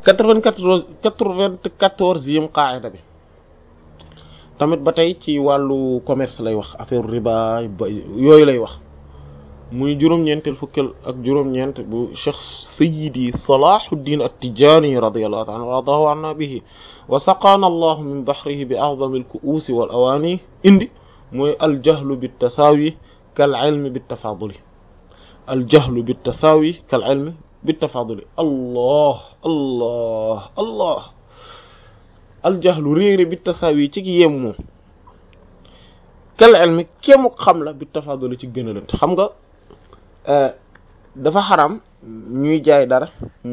quatre-vingt-quatorze quatre-vingt-quatorzième qaida bi tamit ba tey ci wàllu commerce lay wax affaire riba ba yooyu lay wax muy juróom-ñeenteel fukkeel ak juróom-ñeent bu cheikh sayidi salahuddin at-tijani radiyallahu ta'ala radahu anna bihi wa saqaana allahu min bahrihi bi a'zami al-ku'usi wal awani indi mooy aljahlu bit-tasawi kal ilmi bit-tafaduli aljahlu bit-tasawi kal ilmi bit-tafaduli allah allah allah aljahlu réere bit-tasawi ci ki yem moom kal ilmi kému xam la bit-tafaduli ci gënalante xam nga dafa xaram ñuy jaay dara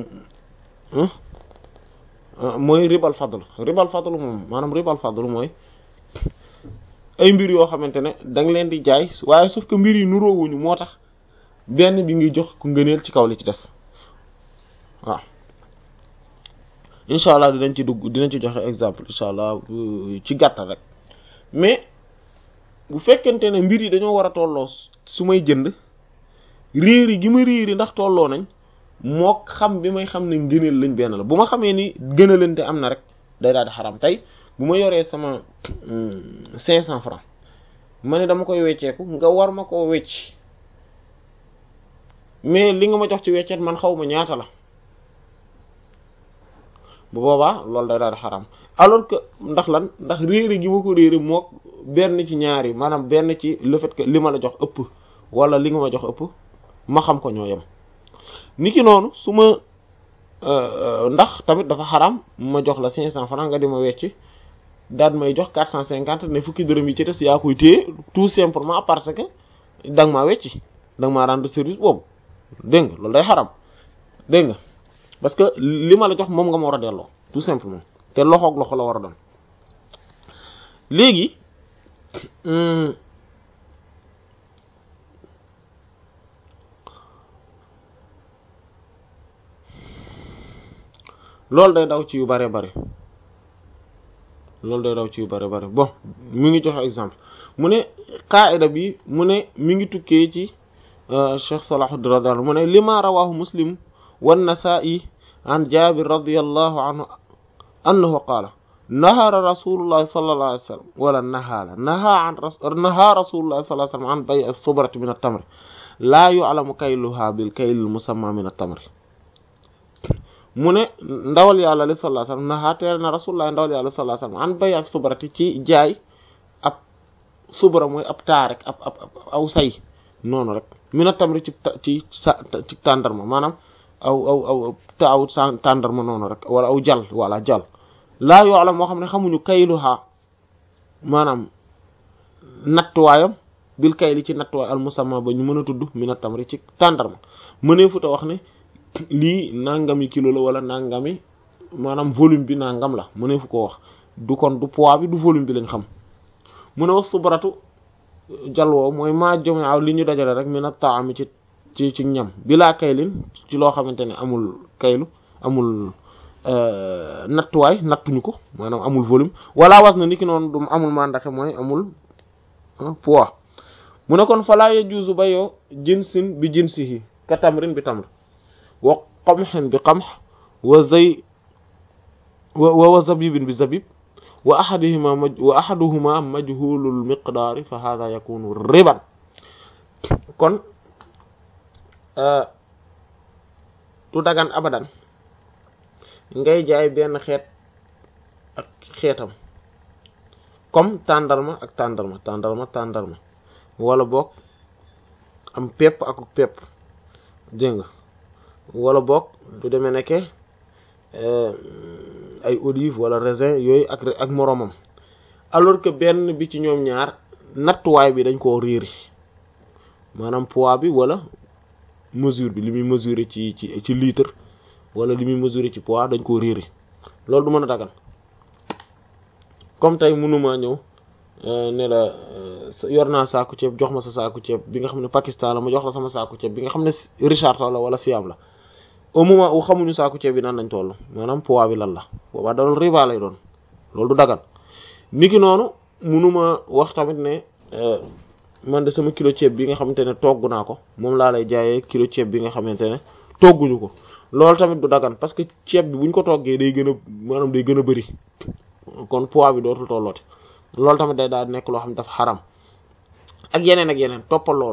mooy ribal fadl ribal fadl moom maanaam ribal fadl mooy ay mbir yoo xamante ne da nga leen di jaay waaye sauf que mbir yi nuroowuñu moo tax benn bi ngi jox ku ngëneel ci kaw li ci des waaw incha allah dinañ ci dugg dinañ ci joxe exemple incha allah ci gàttal rek mais bu fekkente ne mbir yi dañoo war a tolloo su may jënd réeri gi ma réeri ndax tolloo nañ moo xam bi may xam ne ngëneel lañ benn la bu ma xamee ni gënalante am na rek day daal di xaram tey bu ma yoree sama cinq cent francs ma ne dama koy wecceeku nga war ma koo wecc mais li nga ma jox ci weccet man xaw ma ñaata la bu boobaa loolu day daal di xaram alors que ndax lan ndax réeri gi ma ko réeri moo benn ci ñaari maanaam benn ci le fait que li ma la jox ëpp wala li nga ma jox ëpp ma xam ko ñoo yem niki noonu su ma ndax tamit dafa xaram ma jox la cinq cent francs nga di ma wecc daal may jox quatre cent cinquante ne fukki dërëm yi ci des yaa koy téye tout simplement parce que da nga maa wecci da nga maa rendre service boobu dégg nga loolu day xaram dégg nga parce que li ma la jox moom nga ma war a delloo tout simplement te loxoog loxo la war a doon léegi loolu day daw ci yu bare bare loolu day daw ci yu bare bare bon mi ngi joxe exemple mu ne qaida bi mu ne mi ngi tukkee ci Cheikh Salahuddin radiyallahu mu ne lima rawahu muslim wan nasa'i an jabir radiyallahu anhu annahu qaala nahara rasulullah sallallahu alayhi wasallam wala nahala naha an naha rasulullah sallallahu alayhi wasallam an bay' as-subrati min at-tamr la yu'lamu kayluha bil kayl al-musamma min at-tamr mu ne ndawal yàlla li sallallahu alayhi wasallam naha teer na rasulullah ndawal yàlla sallallahu alayhi wasallam an bay' as-subrati ci jaay ab subra mooy ab taa rek ab ab aw say noonu rek min at-tamr ci ci sa ci tàndarma maanaam aw aw aw taaw tàndarma noonu rek wala aw jal wala jal laa yoo la moo xam ne xamuñu kayluha maanaam nattuwaayam bil kayli ci nattuwaay al musamma ba ñu mën a tudd min at-tamri ci tàndarma mënee futa wax ne lii nangami kilo la wala nangami maanaam volume bi nangam la mënee fu ko wax du kon du poids bi du volume bi lañ xam mu ne wax subaratu jalwoo mooy maa jome aw li ñu dajale rek min at-ta'ami ci ci ci ñam bilaa kaylin ci loo xamante ne amul kaylu amul nattuwaay nattuñu ko maanaam amul volume wala was na ni ki noonu du amul mandaxe mooy amul poids mu ne kon falaa yajuuzu bayoo jinsin bi jinsihi ka tamrin bi tamr wa qamhin bi qamh wa zay wa wa zabibin bi zabib wa ahadihima wa ahaduhuma majhulul miqdaari fa hadha yakunu riban kon du dagan abadan ngay jaay benn xeet ak xeetam comme tàndarma ak tàndarma tàndarma tàndarma wala boog am pepp ak pepp dégg nga wala boog du demee nekke ay olive wala raisin yooyu ak ak moroomam alors que benn bi ci ñoom ñaar nattuwaay bi dañ koo réeri maanaam poids bi wala mesure bi li muy mesurer ci ci ci litre wala li muy mesurer ci poids dañ koo réeri loolu du mën a dagan comme tey mënuma ñëw ne la yor naa saaku ceeb jox ma sa saaku ceeb bi nga xam ne Pakistan la ma jox la sama saaku ceeb bi nga xam ne Richard Toll la wala Siam la au moment où xamuñu saaku ceeb bi naan lañ toll maanaam poids bi lan la boobaa da doon riba lay doon loolu du dagan niki noonu mënuma wax tamit ne man de sama kilo ceeb bi nga xamante ne togg naa ko moom laa lay jaayee kilo ceeb bi nga xamante ne togguñu ko loolu tamit du dagan parce que ceeb bi buñ ko toggee day gën a maanaam day gën a bëri kon poids bi dootul tolloote loolu tamit day daal nekk loo xam ne dafa xaram ak yeneen ak yeneen toppal loolu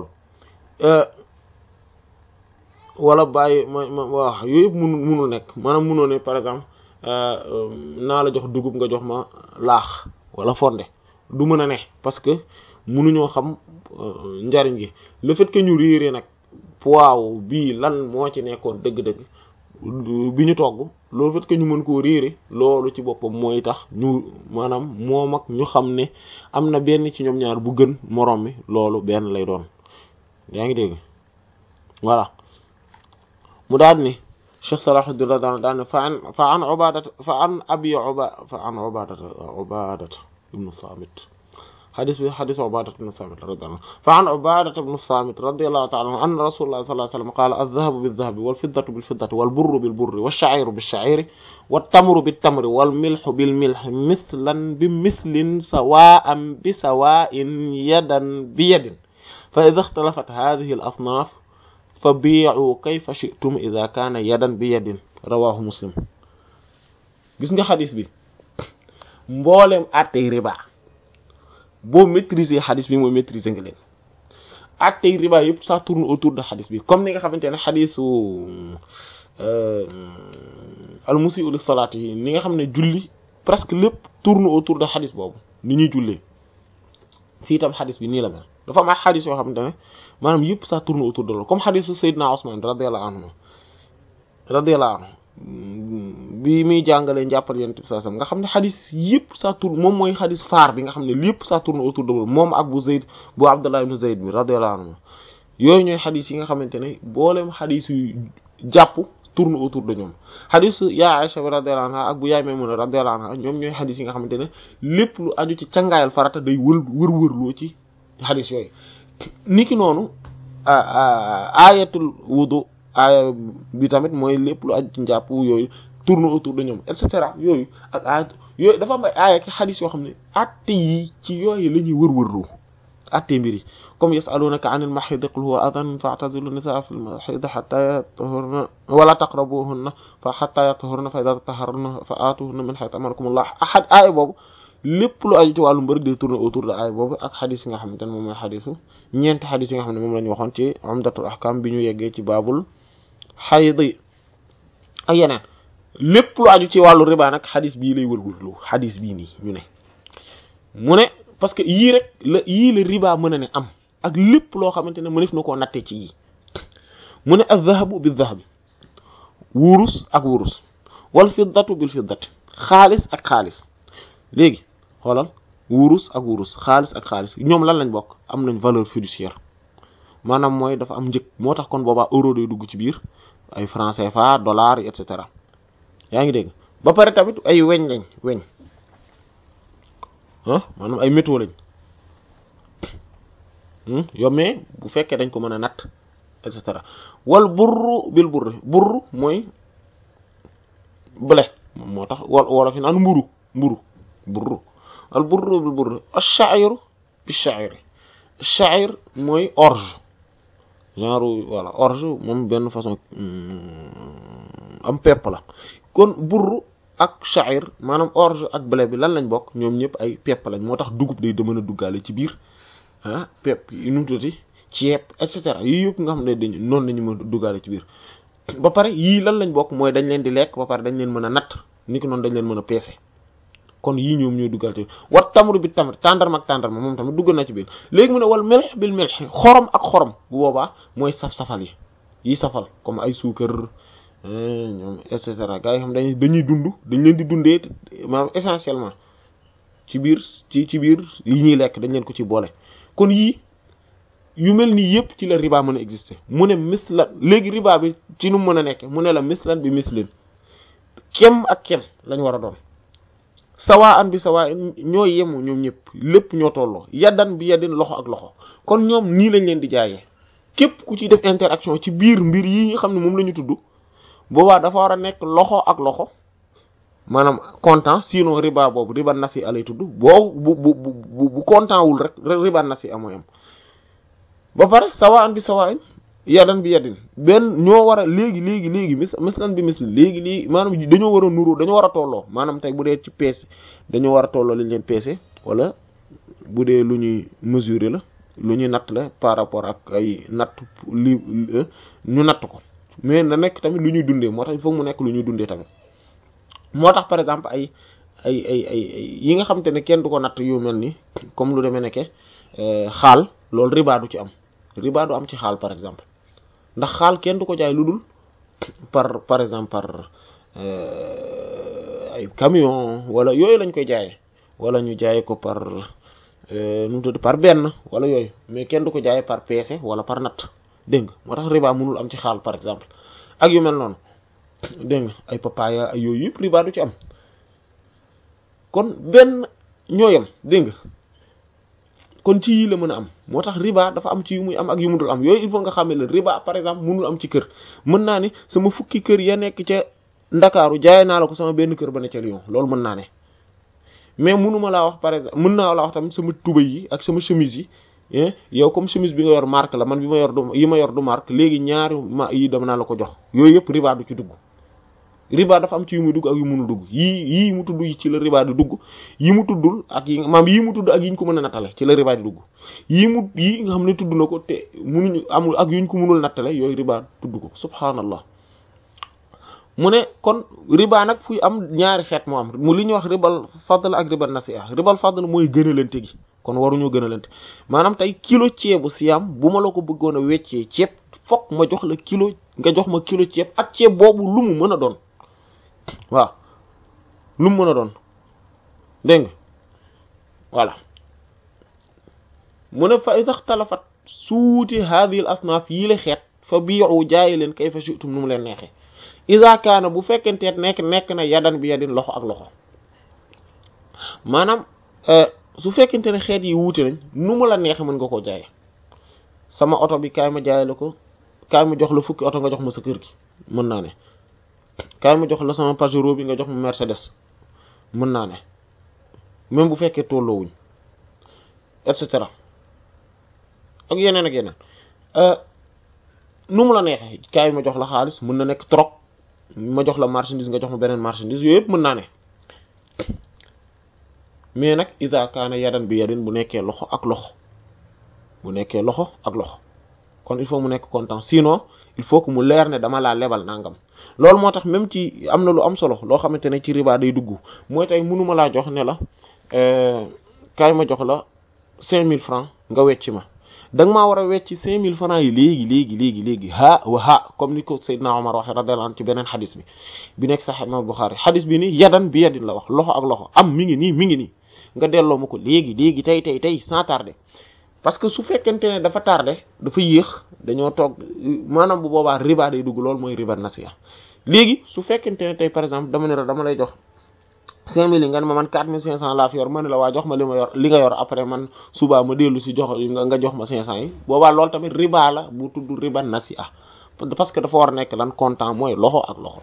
wala bàyyi ma ma wax yooyu yëpp munu munul nekk maanaam munoo ne par exemple naa la jox dugub nga jox ma laax wala fonde du mën a ne parce que munuñoo xam njariñ gi le fait que ñu réeree nag poids bii lan moo ci nekkoon dëgg-dëgg bi ñu togg loolu fait que ñu mën koo réere loolu ci boppam mooy tax ñu maanaam moom ak ñu xam ne am na benn ci ñoom ñaar bu gën moroom mi loolu benn lay doon yaa ngi dégg voilà mu daal ni Cheikh Salahuddin radiyallahu daal ne fa an fa an ubadata fa an abi uba fa an ubadata ubadata ibnu samit xadis bi xadis ubadata ibnu samit radiyallahu fa an ubadata ibnu samit radiyallahu ta'ala anhu anna rasulullah sallallahu alayhi wasallam qala adh-dhahabu bidh-dhahabi wal-fiddatu bil-fiddati wal-burru bil-burri wash-sha'iru bish-sha'iri wat-tamru bit-tamri wal-milhu bil-milhi mithlan bi-mithlin sawa'an bi-sawa'in yadan bi-yadin fa idha ikhtalafat hadhihi al-asnaf fa bi'u kayfa shi'tum idha kana yadan bi yadin rawahu muslim gis nga xadis bi mboolem attey riba boo maîtriser xadis bi mooy maîtriser nga leen attey riba yëpp ça tourne autour de xadis bi comme ni nga xamante ne xadisu al musii'u lis salaati yi ni nga xam ne julli presque lépp tourne autour de xadis boobu ni ñuy jullee fii tam xadis bi nii la mel dafa am ay xadis yoo xamante ne maanaam yëpp ça tourne autour de loolu comme xadisu Seydina Ousmane radiyallahu anhu radiyallahu anhu bi muy jàngalee njàppal yonent bi sallallahu alayhi wasallam nga xam ne xadis yëpp ça tourne moom mooy xadis phare bi nga xam ne lépp ça tourne autour de loolu moom ak bu Zayd bu Abdullah ibn Zayd bi radiyallahu anhu yooyu ñooy xadis yi nga xamante ne booleem xadis yu jàpp tourne autour de ñoom xadis yaa Aisha bi radiyallahu anha ak bu yaay Maymuna radiyallahu anha ñoom ñooy xadis yi nga xamante ne lépp lu aju ci cangaayal farata day wër wër wërloo ci xadis yooyu niki noonu ayatul wudu aaya bi tamit mooy lépp lu aju ci njàpp yooyu tourne autour de ñoom et cetera yooyu ak ayat yooyu dafa am ay aaya ki xadis yoo xam ne atte yi ci yooyu la ñuy wër-wërloo atte mbir yi comme yasalunaka anil mahid qul huwa adan fa'tazilu nisaa fil mahid hatta yatahurna wala taqrabuhunna fa hatta yatahurna fa idha taharna fa atuhunna min haythu amarakumullah ahad aaya boobu lépp lu aju ci wàllu mbërëg day tourner autour de aaya boobu ak xadis yi nga xamante ne moom mooy xadisu ñeenti xadis yi nga xam ne moom la ñu waxoon ci umdatul ahkam bi ñu yeggee ci baabul xayd yi ak yeneen lépp lu aju ci wàllu riba nag xadis bii lay wërwërlu xadis bii nii ñu ne mu ne parce que yii rek la yii la riba mën a ne am ak lépp loo xamante ne mënef na koo nattee ci yii mu ne az-zahabu bil-zahabi wurus ak wurus wal fiddatu bil fiddati xaalis ak xaalis léegi xoolal wurus ak wurus xaalis ak xaalis ñoom lan lañ bokk am nañ valeur fiduciaire maanaam mooy dafa am njëg moo tax kon boobaa euro day dugg ci biir ay franc CFA dollar et cetera yaa ngi dégg ba pare tamit ay weñ lañ weñ ah maanaam ay métaux lañ yow mais bu fekkee dañ ko mën a natt et cetera wal burru bil burri burru mooy blé moo tax wal wala fi naan mburu mburu burru al burru bil burri ash-sha'iru bish-sha'iri sha'ir mooy orge genre voilà orge moom benn façon am pepp la kon burru ak sha'ir maanaam orge ak blé bi lan lañ bokk ñoom ñëpp ay pepp lañ moo tax dugub day mën a duggaale ci biir ah pepp yi nu mu tuddati ceeb et cetera yii yëpp nga xam ne dañ noonu lañu mën a duggaale ci biir ba pare yii lan lañ bokk mooy dañ leen di lekk ba pare dañ leen mën a natt ni ko noonu dañ leen mën a peese kon yii ñoom ñooy duggal ci wat tamru bi tamit tàndarma ak tàndarma moom tamit duggal na ci biir léegi mu ne wal melx bil melx xorom ak xorom bu boobaa mooy saf-safal yi yi safal comme ay suukar ñoom et cetera gars yi xam dañuy dañuy dund dañ leen di dundee maanaam essentiellement ci biir ci ci biir yi ñuy lekk dañ leen ko ci boole kon yii yu mel nii yëpp ci la riba mën a exister mu ne mislan léegi riba bi ci nu mu mën a nekke mu ne la mislan bi mislin kem ak kem lañ war a doon sawaa an bi sawaa ñoo yemu ñoom ñëpp lépp ñoo tolloo yaddan bi yaddin loxo ak loxo kon ñoom nii lañ leen di jaayee képp ku ci def interaction ci biir mbir yi nga xam ne moom la ñu tudd boobaa dafa war a nekk loxo ak loxo maanaam content sinon riba boobu riba nasi alay tudd boo bu bu bu bu content wul rek riba nasi amoy am ba pare sawaa an bi sawaa yadan bi yadin benn ñoo war a léegi léegi léegi mis mislan bi misli léegi léegi maanaam dañoo war a nuru dañoo war a tolloo maanaam tey bu dee ci peese dañoo war a tolloo lañ leen peese wala bu dee lu ñuy mesurer la lu ñuy natt la par rapport ak ay natt li ñu natt ko mais na nekk tamit lu ñuy dundee moo tax il faut mu nekk lu ñuy dundee tamit moo tax par exemple ay ay ay ay yi nga xamante ne kenn du ko natt yu mel ni comme lu demee nekke xaal loolu riba du ci am riba du am ci xaal par exemple ndax xaal kenn du ko jaay lu dul par par exemple par ay camion wala yooyu lañ koy jaayee wala ñu jaayee ko par nu mu tudd par benn wala yooyu mais kenn du ko jaayee par peese wala par natt dégg nga moo tax riba mënul am ci xaal par exemple ak yu mel noonu dégg nga ay papaya ay yooyu yëpp riba du ci am kon benn ñooyam dégg nga kon ci yii la mën a am moo tax riba dafa am ci yu muy am ak yu mu dul am yooyu il faut nga xamee la riba par exemple mënul am ci kër mën naa ni sama fukki kër ya nekk ca ndakaaru jaay naa la ko sama benn kër ba ne ca Lyon loolu mën naa ne mais mënuma laa wax par exemple mën naa laa wax tamit sama tubay yi ak sama chemise yi yow comme chemise bi nga yor marque la man bi ma yor du yi ma yor du marque léegi ñaari ma yi dama naa la ko jox yooyu yëpp riba du ci dugg riba dafa am ci yu muy dugg ak yu mënul dugg yii yii mu tudd ci la riba di dugg yi mu tuddul ak yi maam yii mu tudd ak yi ñu ko mën a nattale ci la riba di dugg yii mu yii nga xam ne tudd na ko te munuñu amul ak yuñ ko mënul nattale yooyu riba tudd ko subhaanallah mu ne kon riba nag fuy am ñaari xeet moo am mu li ñuy wax ribal fadl ak ribal nasi'a ribal fadl mooy gënalante gi kon waruñoo gënalante maanaam tey kilo ceebu siyaam bu ma la ko bëggoon a weccee ceeb fokk ma jox la kilo nga jox ma kilo ceeb ak ceeb boobu lu mu mën a doon waaw lu mu mën a doon dégg nga voilà mu ne fa ixtalafat suuti hadhihi al asnaaf yi la xeet fa bii'u jaayi leen kayfa shi'tum nu mu leen neexee iza kaana bu fekkenteet nekk nekk na yadan bi yadin loxo ak loxo maanaam su fekkente ne xeet yi wuute nañ nu mu la neexe mën nga koo jaaye sama oto bi kaay ma jaay la ko kaay ma jox la fukki oto nga jox ma sa kër gi mën naa ne kaay ma jox la sama Pajero bi nga jox ma Mercedes mën naa ne même bu fekkee tolloowuñ et cetera ak yeneen ak yeneen nu mu la neexee kaay ma jox la xaalis mën na nekk trop ma jox la marchandise nga jox ma beneen marchandise yooyu yëpp mën naa ne mais nag ida kaana yadan bi yadin bu nekkee loxo ak loxo bu nekkee loxo ak loxo kon il faut mu nekk content sinon il faut que mu leer ne dama laa lebal nangam loolu moo tax même ci am na lu am solo loo xamante ne ci riba day dugg mooy tey mënuma laa jox ne la kaay ma jox la cinq mille francs nga wecci ma da nga maa war a wecci cinq mille francs yi léegi léegi léegi léegi ha wa ha comme ni ko Seydina Omar waxe radiyallahu anhu ci beneen xadis bi bi nekk Sahih Imam Bukhari xadis bi ni yadan bi yadin la wax loxo ak loxo am mi ngi nii mi ngi nii nga delloo ma ko léegi léegi tey tey tey sans tarder parce que su fekkente ne dafa tardé dafa yéex dañoo toog maanaam bu boobaa riba day dugg loolu mooy riba nasiya léegi su fekkente ne tey par exemple dama ne la dama lay jox cinq mille yi nga ne ma man quatre mille cinq cent laa fi yor ma ne la waa jox ma li ma yor li nga yor après man subaa ma dellu si jox nga jox ma cinq cent yi boobaa loolu tamit riba la bu tudd riba nasiya parce que dafa war a nekk lan comptant mooy loxo ak loxo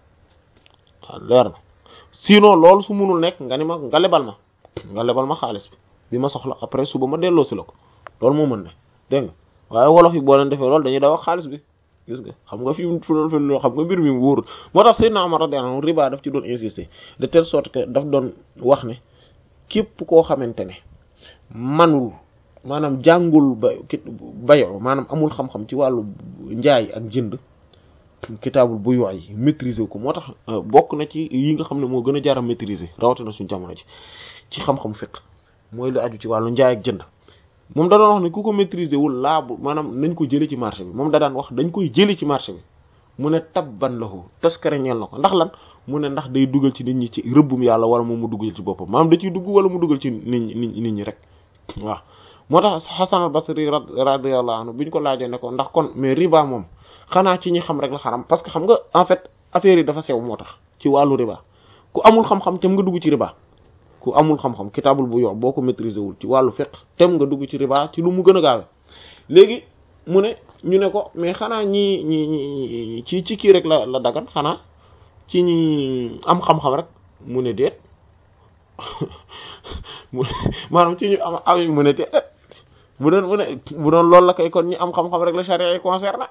waaw leer na sinon loolu su munul nekk nga ni ma nga lebal ma nga lebal ma xaalis bi bi ma soxla après suba ma delloo si la ko loolu moo mën ne dégg nga waaye wolof yi boo leen defee loolu dañuy daw ak xaalis bi gis nga xam nga fi mu fi loolu xam nga mbir mi wóorul moo tax Seydina Umar radiyallahu anhu riba daf ci doon insister de telle sorte que daf doon wax ne képp koo xamante ne manul maanaam jàngul ba bayo maanaam amul xam-xam ci wàllu njaay ak jënd kitaabul bu yoo yi maîtriser ko moo tax bokk na ci yi nga xam ne moo gën a jar a maîtriser rawatina suñu jamono ji ci xam-xam fiqh mooy lu aju ci wàllu njaay ak jënd moom da doon wax ne ku ko maîtriser wul laabu maanaam nañ ko jëlee ci marché bi moom da daan wax dañ koy jëlee ci marché bi mu ne tabban lahu taskare ñeel na ko ndax lan mu ne ndax day dugal ci nit ñi ci rëbbum yàlla wala moom mu dugal ci boppam maanaam da ciy dugg wala mu dugal ci nit ñi nit ñi rek waaw moo tax Hasan al-Basri radiyallahu anhu bi ñu ko laajee ne ko ndax kon mais riba moom xanaa ci ñi xam rek la xaram parce que xam nga en fait affaire yi dafa sew moo tax ci wàllu riba ku amul xam-xam tam nga dugg ci riba ku amul xam-xam kitaabul bu yox boo ko maîtriser wul ci wàllu fiqh tem nga dugg ci riba ci lu mu gën a gaawe léegi mu ne ñu ne ko mais xanaa ñi ñi ñi ci ci kii rek la la dagan xanaa ci ñi am xam-xam rek mu ne déet maanaam ci ñu am am mu ne déet bu doon bu ne bu doon loolu la kay kon ñi am xam-xam rek la charia yi concerné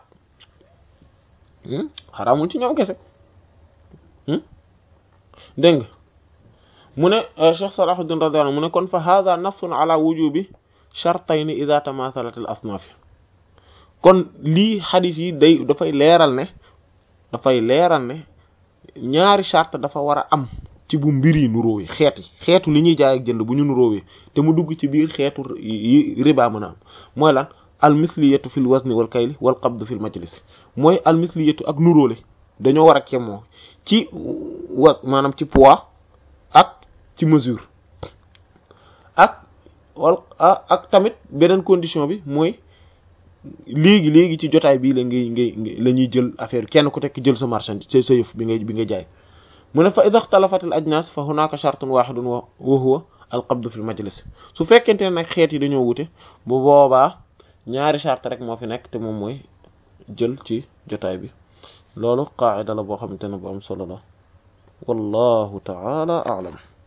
xaraamul ci ñoom kese dégg nga mu ne Cheikh Salahuddin radiyallahu mu ne kon fa hadha nassun ala wujubi shartayni idha tamathalat al asnaf kon lii xadis yi day dafay leeral ne dafay leeral ne ñaari charte dafa war a am ci bu mbir yi nuróowee xeet yi xeetu li ñuy jaay ak jënd bu ñu nuróowee te mu dugg ci biir xeetu yi riba mën a am mooy lan al misliyatu fil wazni wal kayli wal qabd fil majlis mooy al misliyatu ak nuróole dañoo war a kemoo ci was maanaam ci poids ak ci mesure ak wal ak tamit beneen condition bi mooy léegi léegi ci jotaay bii la ngay ngay la ñuy jël affaire kenn ku tekk jël sa marchandise sa yëf bi ngay bi nga jaay mu ne fa ida ixtalafat al ajnas fa hunaka shartun wahidun wa huwa al qabd fi l majlis su fekkente ne nag xeet yi dañoo wute bu boobaa ñaari charte rek moo fi nekk te moom mooy jël ci jotaay bi loolu qaa'ida la boo xamante ne bu am solo la wallahu ta'ala a'lam